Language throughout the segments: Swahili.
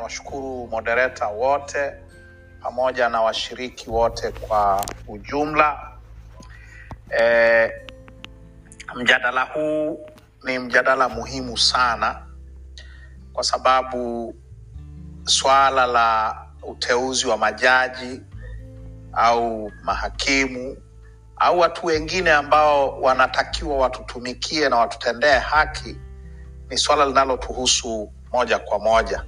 niwashukuru moderator wote pamoja na washiriki wote kwa ujumla. E, mjadala huu ni mjadala muhimu sana kwa sababu swala la uteuzi wa majaji au mahakimu au watu wengine ambao wanatakiwa watutumikie na watutendee haki ni swala linalotuhusu moja kwa moja.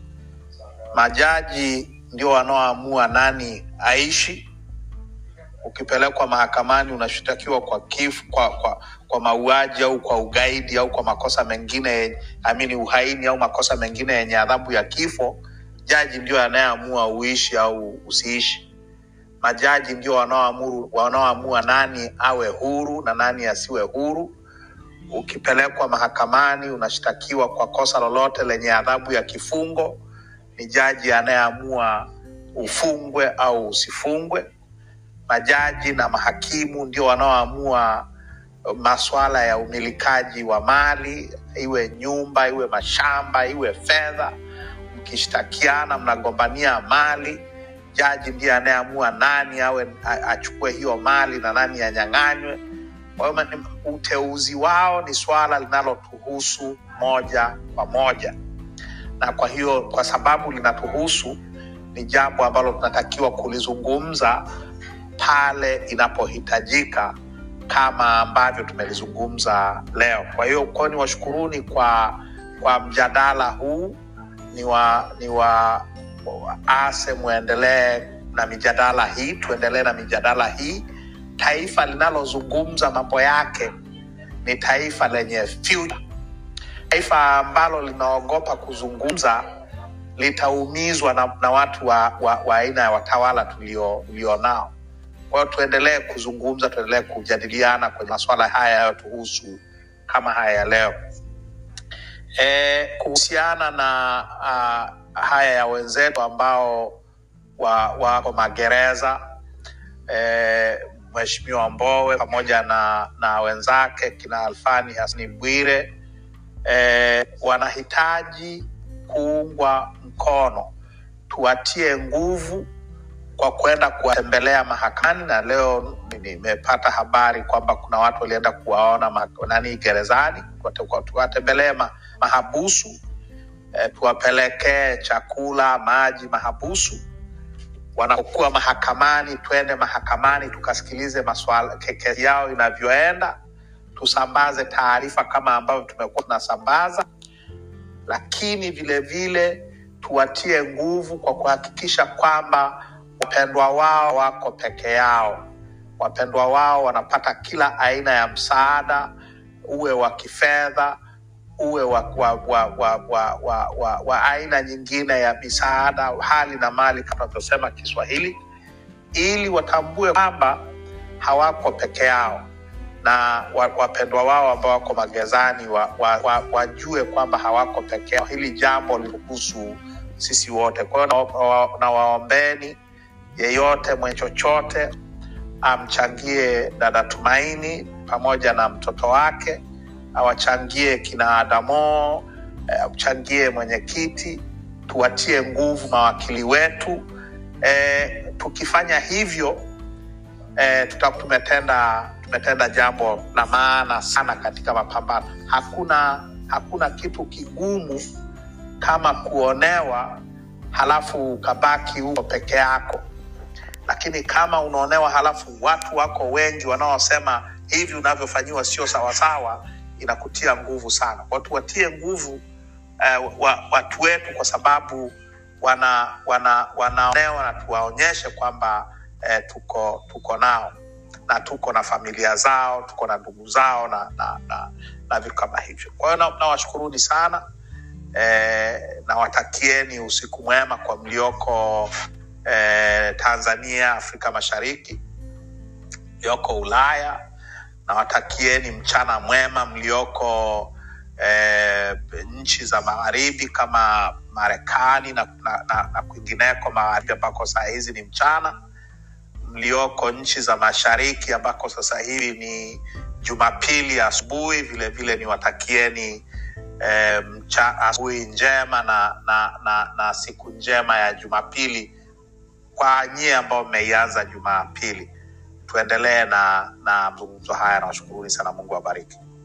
Majaji ndio wanaoamua nani aishi. Ukipelekwa mahakamani unashtakiwa kwa kifo, kwa, kwa, kwa mauaji au kwa ugaidi au kwa makosa mengine amini uhaini au makosa mengine yenye adhabu ya kifo, jaji ndio anayeamua uishi au usiishi. Majaji ndio wanaoamuru wanaoamua nani awe huru na nani asiwe huru. Ukipelekwa mahakamani unashtakiwa kwa kosa lolote lenye adhabu ya kifungo, ni jaji anayeamua ufungwe au usifungwe. Majaji na mahakimu ndio wanaoamua maswala ya umilikaji wa mali, iwe nyumba, iwe mashamba, iwe fedha. Mkishtakiana mnagombania mali, jaji ndiye anayeamua nani awe a- achukue hiyo mali na nani anyang'anywe. Kwa hiyo ni- uteuzi wao ni swala linalotuhusu moja kwa moja, na kwa hiyo kwa sababu linatuhusu, ni jambo ambalo tunatakiwa kulizungumza pale inapohitajika kama ambavyo tumelizungumza leo. Kwa hiyo kwa ni washukuruni kwa kwa mjadala huu, ni wa ni wa ase muendelee na mijadala hii, tuendelee na mijadala hii. Taifa linalozungumza mambo yake ni taifa lenye future. Taifa ambalo linaogopa kuzungumza litaumizwa na, na watu wa, wa, wa aina ya watawala tulio tulionao. Kwa hiyo tuendelee kuzungumza, tuendelee kujadiliana kwenye masuala haya yanayotuhusu kama haya ya leo. E, kuhusiana na uh, haya ya wenzetu ambao wa- wako magereza e, Mheshimiwa Mbowe pamoja na, na wenzake kina Alfani Hasani Bwire e, wanahitaji kuungwa mkono, tuwatie nguvu kwa kwenda kuwatembelea mahakamani, na leo nimepata habari kwamba kuna watu walienda kuwaona ma- nani gerezani, kuwate- kwa- tuwatembelee ma, mahabusu e, tuwapelekee chakula, maji mahabusu. Wanapokuwa mahakamani, twende mahakamani tukasikilize maswala ke- kesi yao inavyoenda, tusambaze taarifa kama ambavyo tumekuwa tunasambaza lakini vile vile tuwatie nguvu kwa kuhakikisha kwamba wapendwa wao wako peke yao. Wapendwa wao wanapata kila aina ya msaada, uwe wa kifedha, uwe wa, wa, wa, wa, wa, wa, wa, wa aina nyingine ya misaada, hali na mali kama tunavyosema Kiswahili, ili watambue kwamba hawako peke yao na wa- wapendwa wao ambao wako magerezani wa, wa, wa, wajue kwamba hawako peke yao. Hili jambo lihusu sisi wote. Kwa hiyo nawaombeni na waombeni yeyote mwenye chochote amchangie dada Tumaini pamoja na mtoto wake, awachangie kina Adamo, eh, amchangie mwenyekiti, tuwatie nguvu mawakili wetu. Eh, tukifanya hivyo eh, tutakuwa tumetenda tumetenda jambo la maana sana katika mapambano. Hakuna hakuna kitu kigumu kama kuonewa halafu ukabaki huko peke yako, lakini kama unaonewa halafu watu wako wengi wanaosema hivi unavyofanyiwa sio sawasawa, inakutia nguvu sana. Kwa tuwatie nguvu eh, wa, watu wetu kwa sababu wana wana wanaonewa na tuwaonyeshe kwamba eh, tuko tuko nao na tuko na familia zao, tuko na ndugu zao na na, na, na vitu kama hivyo. Kwa hiyo na- nawashukuruni sana eh, nawatakieni usiku mwema kwa mlioko eh, Tanzania, Afrika Mashariki, mlioko Ulaya, nawatakieni mchana mwema mlioko eh, nchi za magharibi kama Marekani na, na, na, na kwingineko magharibi ambako saa hizi ni mchana mlioko nchi za mashariki ambako sasa hivi ni Jumapili asubuhi. Vile vile niwatakieni e, mcha, asubuhi njema na, na, na, na siku njema ya Jumapili kwa nyie ambao mmeianza Jumapili. Tuendelee na na mazungumzo haya, nawashukuruni sana. Mungu awabariki.